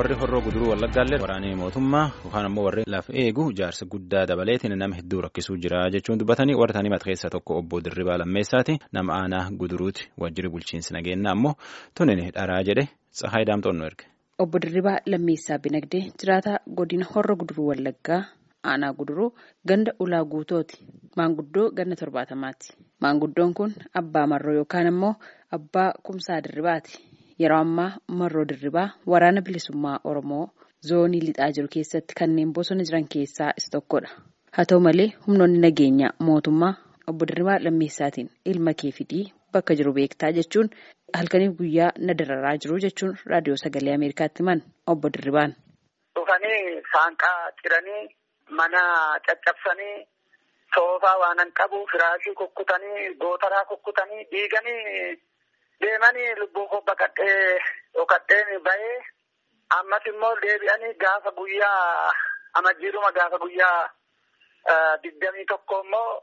warri horroo guduruu wallaggaallee waraanee mootummaa yookaan ammoo warri lafa eegu ijaarsa guddaa dabaleetiin nama hedduu rakkisuu jira jechuun dubbatanii warra isaanii mata keessaa tokko obbo Dirribaa Lammeessaati nama aanaa guduruuti wajjirri bulchiinsi nageenya ammoo tunin dharaa jedhe Tsahaay Daamtoon erge. Obbo Dirribaa Lammeessaa Binagdee jiraataa godina horroo guduruu wallaggaa aanaa guduruu ganda ulaa guutooti. Maanguddoo ganna torbaatamaati. Maanguddoon kun abbaa marroo yookaan ammoo abbaa kumsaa dirribaati. Yeroo ammaa marroo dirribaa waraana bilisummaa Oromoo zoonii lixaa jiru keessatti kanneen bosona jiran keessaa isa tokkodha. Haa ta'u malee humnoonni nageenyaa mootummaa obbo Dirribaa Lammeessaatiin ilma kee fidii bakka jiru beektaa jechuun halkaniif guyyaa na dararaa jiru jechuun raadiyoo sagalee Ameerikaatti himan obbo Dirribaan. Dhufanii saanqaa ciranii mana caccabsanii soofaa waanan qabu firaashii kukkutanii gootaraa kukkutanii dhiiganii. Deemanii lubbuu koo baqadhee dhokadheen bahee ammas immoo deebi'anii gaafa guyyaa amajjiiruma gaafa guyyaa digdamii tokko immoo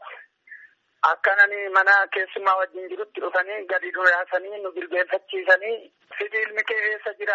akkananii mana keessummaa wajjin jirutti dhufanii gadi nu yaasanii nu jilbeenfachiisanii fidii ilmi kee eessa jira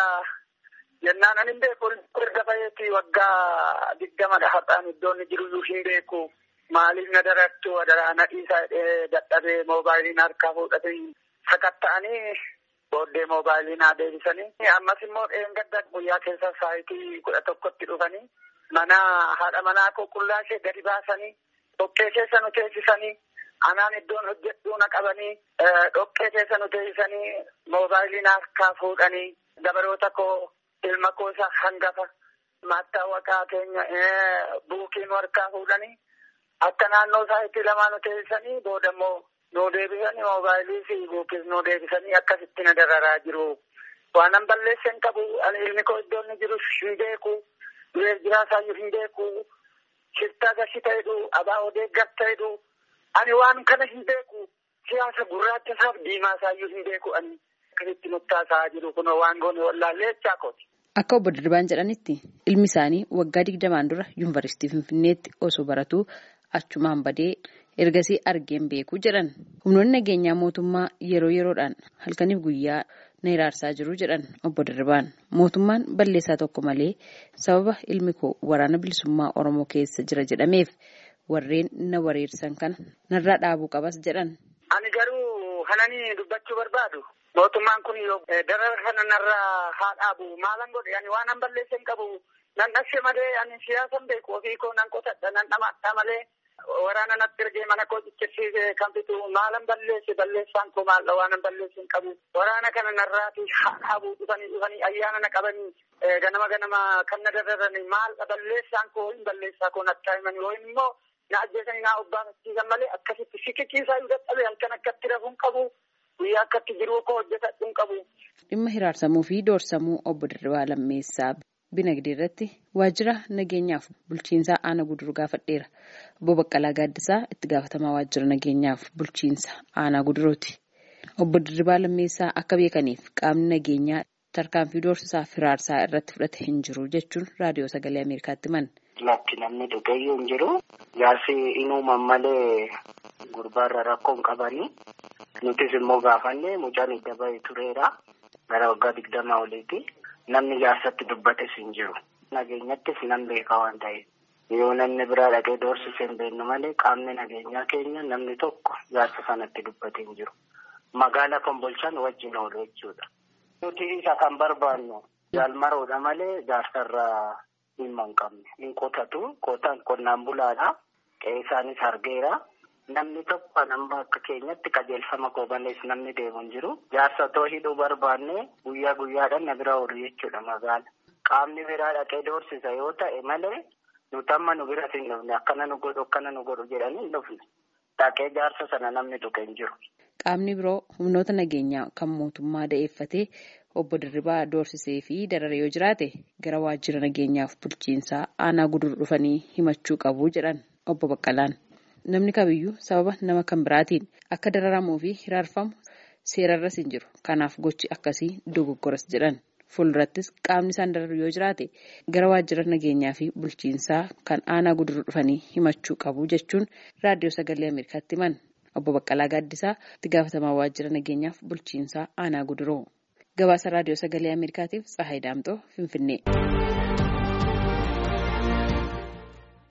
jennaan ani hin beeku erga baheeti waggaa digdamadha har'aan iddoon inni jiruyyuu hin beeku maaliif na darattu adaraa na dhiisaa dadhabee moobaayiliin harkaa fuudhatee. Sakatta'anii booddee moobaayilii naa deebisanii ammas immoo dheengadda guyyaa keessa saayitii kudha tokkotti dhufanii mana haadha manaa qulqullaa ishee gadi baasanii dhoqqee keessa nu teessisanii anaan iddoon hojjedhuu na qabanii dhoqqee keessa nu teessisanii moobaayilii naa harkaa fuudhanii dabaroota koo ilma koo isa hangafa maattaawaqaa keenya buukii nu harkaa fuudhanii akka naannoo saayitii lamaa nu teessisanii booda immoo. Nuu deebisanii moobaayilii fi buukis nuu deebisanii akkasitti na dararaa jiru. Waanan balleessan qabu ani ilmi koo iddoo inni jiru hin beeku. Dureef jiraasaayyuu hin beeku. Shiftaa gashi ta'edhu abaa'oo deeggar ta'edhu. Ani waan kana hin beeku. Siyaasa gurraacha isaaf diimaa isaayyuu hin beeku ani. Akkasitti nuttaasaa jiru kunoo waan goone wallaallee jechaa kooti. Akka obbo Dirribaan jedhanitti ilmi isaanii waggaa digdamaan dura yuunivarsiitii Finfinneetti osoo baratuu achumaan badee ergasii argeen beeku jedhan humnoonni nageenyaa mootummaa yeroo yeroodhaan halkaniif guyyaa na hiraarsaa jiru jedhan obbo Dirribaan mootummaan balleessaa tokko malee sababa ilmi koo waraana bilisummaa Oromoo keessa jira jedhameef warreen na wareersan kana narraa dhaabuu qabas jedhan. Ani garuu kananii dubbachuu barbaadu. Mootummaan kun darara kana narraa haa dhaabu maalan godhe ani waan an balleessa hin qabu nan dhashe malee ani siyaasan beeku ofii koo nan qotadha nan dhamaadha malee. Waraana natti ergee mana koo ciccirsiisee kan fitu maalan balleesse balleessaan koo maalla waanan balleesse hin qabu. Waraana kana narraati dhaabuu dhufanii dhufanii ayyaana na qabanii ganama ganama kan na dararanii maalla balleessaan koo hin balleessaa koo natti himanii yookiin immoo na ajjeesanii na obbaafachiisan malee akkasitti sikichiisaa yoo dadhabee halkan akkatti rafuun qabu guyyaa akkatti jiruu koo hojjetadhu hin qabu. Dhimma hiraarsamuu fi doorsamuu obbo Dirribaa Lammeessaa. Binagdee irratti waajjira nageenyaaf bulchiinsaa aanaa guduruu gaafadheera. Obbo Baqqalaa Gaaddisaa itti gaafatamaa waajjira nageenyaaf bulchiinsa aanaa guduruuti. Obbo Dirribaa Lammeessaa akka beekaniif qaamni nageenyaa tarkaanfii doorsisaa firaarsaa irratti fudhate hin jiru jechuun raadiyoo sagalee Ameerikaatti himan. Lakki namni dhugayyuu hin jiru. Jaarsi inuuman malee gurbaarra rakkoo hin qabanii. Nutis immoo gaafanne mucaan idda bahee tureera. Gara waggaa digdamaa oliiti. Namni jaarsatti dubbates hin jiru. Nageenyattis nan beeka waan ta'eef. Yoo namni biraa dhaqee doorsisee hin beeknu malee qaamni nageenyaa keenya namni tokko jaarsa sanatti dubbatee hin jiru. Magaala Kombolchaan wajjin oolu jechuudha. Nuti isa kan barbaannu jaalmaroodha malee jaarsarraa dhimma hin qabne. Hin qotatu. Qotaan qonnaan bulaadha. Qe'ee isaanis argeera. Namni tokko nama akka keenyatti qajeelfama koobanees namni deemu hin jiru. Jaarsa otoo hidhuu barbaanne guyyaa guyyaadhaan na bira oolu jechuudha magaala. Qaamni biraa dhaqee doorsisa yoo ta'e malee nuti amma nu biratti hin dhufne akkana nu godhu akkana nu godhu jedhanii hin dhufne. Dhaqee jaarsa sana namni tuqe hin jiru. Qaamni biroo humnoota nageenyaa kan mootummaa da'eeffatee obbo Dirribaa doorsisee fi darare yoo jiraate gara waajjira nageenyaaf bulchiinsaa aanaa guduruu dhufanii himachuu qabu jedhan obbo Baqqalaan. Namni kamiyyuu sababa nama kan biraatiin akka dararamuu fi hiraarfamu seerarras hin jiru. Kanaaf gochi akkasii dogoggoras jedhan. Fuuldurattis qaamni isaan dararu yoo jiraate gara waajjira nageenyaa fi bulchiinsaa kan aanaa guduruu dhufanii himachuu qabu jechuun raadiyoo sagalee Ameerikaatti himan. Obbo Baqqalaa Gaaddisaa itti gaafatamaa waajjira nageenyaaf bulchiinsaa aanaa guduroo. Gabaasa raadiyoo sagalee Ameerikaatiif Tsahaay Daamtoo Finfinnee.